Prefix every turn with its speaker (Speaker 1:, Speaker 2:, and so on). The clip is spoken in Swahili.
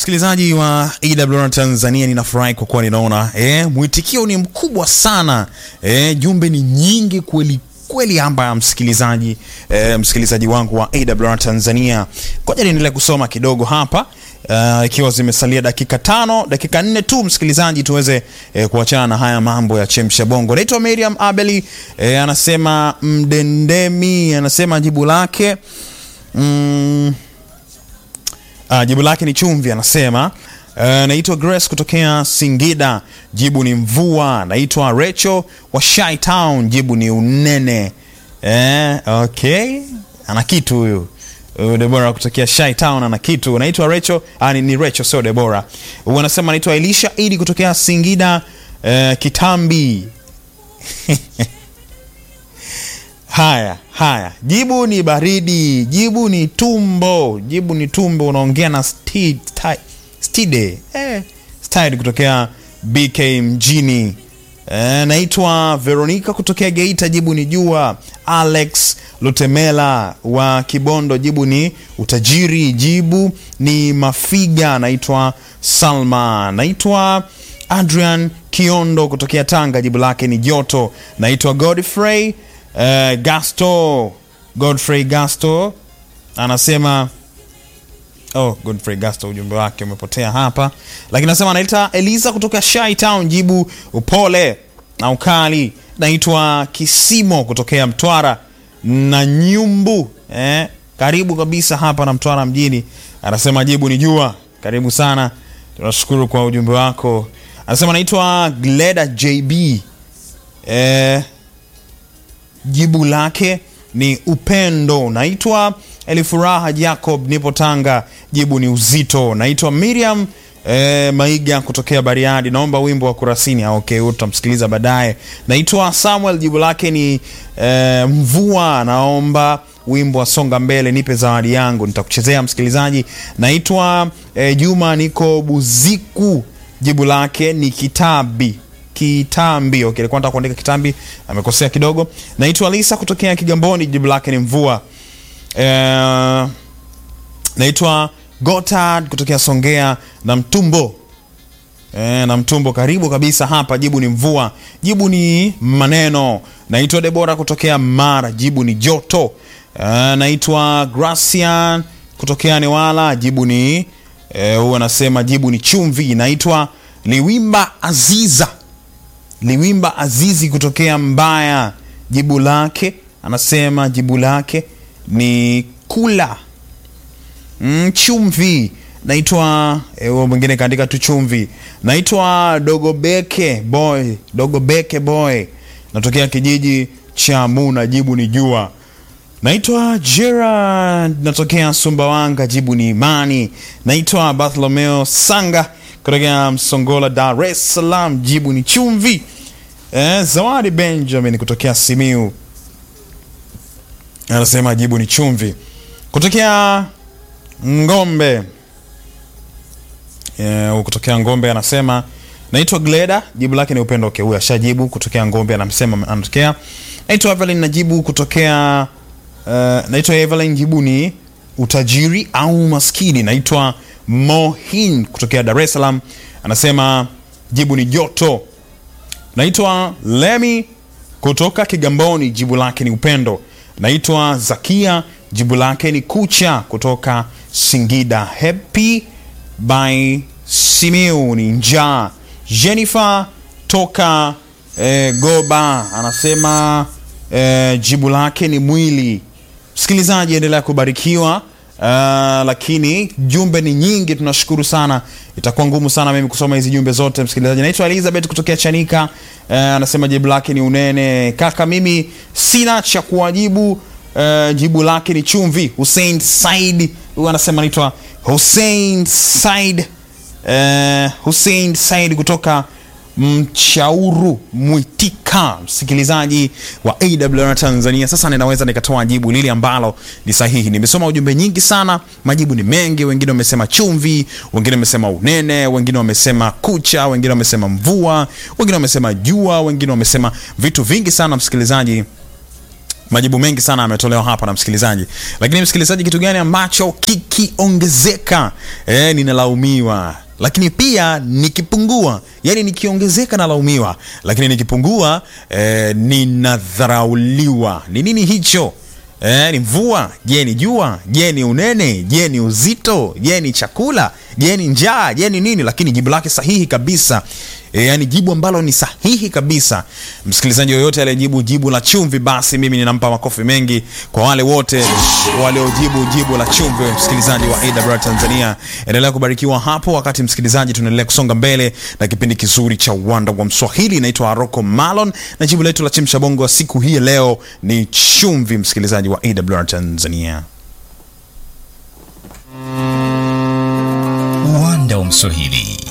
Speaker 1: Msikilizaji wa AWR Tanzania, ninafurahi kwa kuwa ninaona eh, mwitikio ni mkubwa sana eh, jumbe ni nyingi kweli kweli hapa msikilizaji eh, msikilizaji wangu wa AWR Tanzania, ngoja niendelee kusoma kidogo hapa uh, ikiwa zimesalia dakika tano dakika nne tu msikilizaji, tuweze eh, kuachana na haya mambo ya chemsha bongo. Naitwa Miriam Abeli eh, anasema mdendemi, anasema jibu lake mm, Uh, jibu lake ni chumvi, anasema. Uh, naitwa Grace kutokea Singida, jibu ni mvua. Naitwa Rachel wa Shy Town, jibu ni unene. Eh, okay, ana kitu huyu. Uh, Debora kutokea Shy Town ana kitu. Naitwa Rachel, ah, ni, ni Rachel sio Debora. Huyu anasema naitwa Elisha Idi kutokea Singida, uh, Kitambi. Haya, haya, jibu ni baridi, jibu ni tumbo, jibu ni tumbo. Unaongea na Sti- Sti- Stide eh, Stide kutokea BK mjini. Eh, naitwa Veronica kutokea Geita, jibu ni jua. Alex Lutemela wa Kibondo, jibu ni utajiri, jibu ni mafiga. Naitwa Salma, naitwa Adrian Kiondo kutokea Tanga, jibu lake ni joto. Naitwa Godfrey Uh, Gasto Godfrey Gasto anasema oh, Godfrey Gasto ujumbe wake umepotea hapa, lakini anasema anaita Eliza kutoka Shy Town, jibu upole na ukali. Naitwa Kisimo kutokea Mtwara na Nyumbu eh, karibu kabisa hapa na Mtwara mjini. Anasema jibu ni jua. Karibu sana, tunashukuru kwa ujumbe wako. Anasema naitwa Gleda JB eh, jibu lake ni upendo. Naitwa Elifuraha Jacob, nipo Tanga, jibu ni uzito. Naitwa Miriam eh, Maiga kutokea Bariadi, naomba wimbo wa Kurasini. Ah, okay, huo tutamsikiliza baadaye. Naitwa Samuel, jibu lake ni eh, mvua. Naomba wimbo wa songa mbele, nipe zawadi yangu, nitakuchezea msikilizaji. Naitwa eh, Juma, niko Buziku, jibu lake ni kitabi kitambi. Okay, alikuwa anataka kuandika kitambi, amekosea kidogo. Naitwa Lisa kutokea Kigamboni, jibu lake ni mvua. Eh, naitwa Gotard kutokea Songea na Mtumbo. Eh, na Mtumbo karibu kabisa hapa, jibu ni mvua, jibu ni maneno. Naitwa Debora kutokea Mara, jibu ni joto. Eh, naitwa Gracian kutokea Newala, jibu ni eh, huwa anasema jibu ni chumvi. Naitwa Liwimba Aziza Liwimba Azizi kutokea Mbaya, jibu lake anasema jibu lake ni kula mm, chumvi. Naitwa huo mwingine kaandika tu chumvi. Naitwa Dogobeke boy, Dogobeke boy, natokea kijiji cha Muna, jibu ni jua. Naitwa Gerard, natokea Sumbawanga, jibu ni imani. Naitwa Bartholomeo Sanga kutokea Msongola, Dar es Salaam, jibu ni chumvi. Eh, Zawadi Benjamin kutokea Simiu anasema jibu ni chumvi. Kutokea Ngombe eh, kutokea Ngombe anasema naitwa Gleda, jibu lake ni upendo. Okay, huyu ashajibu kutokea Ngombe, anasema anatokea. Naitwa Evelyn, najibu kutokea uh, naitwa Evelyn, jibu ni utajiri au maskini. Naitwa Mohin kutokea Dar es Salaam anasema jibu ni joto. Naitwa Lemi kutoka Kigamboni, jibu lake ni upendo. Naitwa Zakia, jibu lake ni kucha kutoka Singida. Happy by Simiu ni njaa. Jennifer toka eh, Goba anasema eh, jibu lake ni mwili. Msikilizaji, endelea kubarikiwa. Uh, lakini jumbe ni nyingi, tunashukuru sana. Itakuwa ngumu sana mimi kusoma hizi jumbe zote msikilizaji. Naitwa Elizabeth kutokea Chanika, uh, anasema jibu lake ni unene. Kaka, mimi sina cha kuwajibu, uh, jibu lake ni chumvi. Hussein Said huyu anasema naitwa Hussein Said, uh, Hussein Said kutoka Mchauru Mwitika, msikilizaji wa AWR Tanzania. Sasa ninaweza nikatoa jibu lile ambalo ni sahihi. Nimesoma ujumbe nyingi sana, majibu ni mengi. Wengine wamesema chumvi, wengine wamesema unene, wengine wamesema kucha, wengine wamesema mvua, wengine wamesema jua, wengine wamesema vitu vingi sana, msikilizaji majibu mengi sana ametolewa hapa na msikilizaji lakini msikilizaji kitu gani ambacho kikiongezeka e, ninalaumiwa lakini pia nikipungua yani nikiongezeka nalaumiwa lakini nikipungua e, ninadharauliwa ni nini hicho Eh, ni mvua? Je, ni jua? Je, ni unene? Je, ni uzito? Je, ni chakula? Je, ni njaa? Je, ni nini? Lakini jibu lake sahihi kabisa e, yani jibu ambalo ni sahihi kabisa. Msikilizaji yoyote aliyejibu jibu la chumvi, basi mimi ninampa makofi mengi. Kwa wale wote waliojibu jibu la chumvi, msikilizaji wa AWR Tanzania, endelea kubarikiwa hapo. Wakati msikilizaji, tunaendelea kusonga mbele na kipindi kizuri cha uwanda wa Mswahili. Naitwa Aroko Malon na jibu letu la chemsha bongo wa siku hii leo ni chumvi, msikilizaji wa AWR Tanzania.
Speaker 2: Uwanda wa Mswahili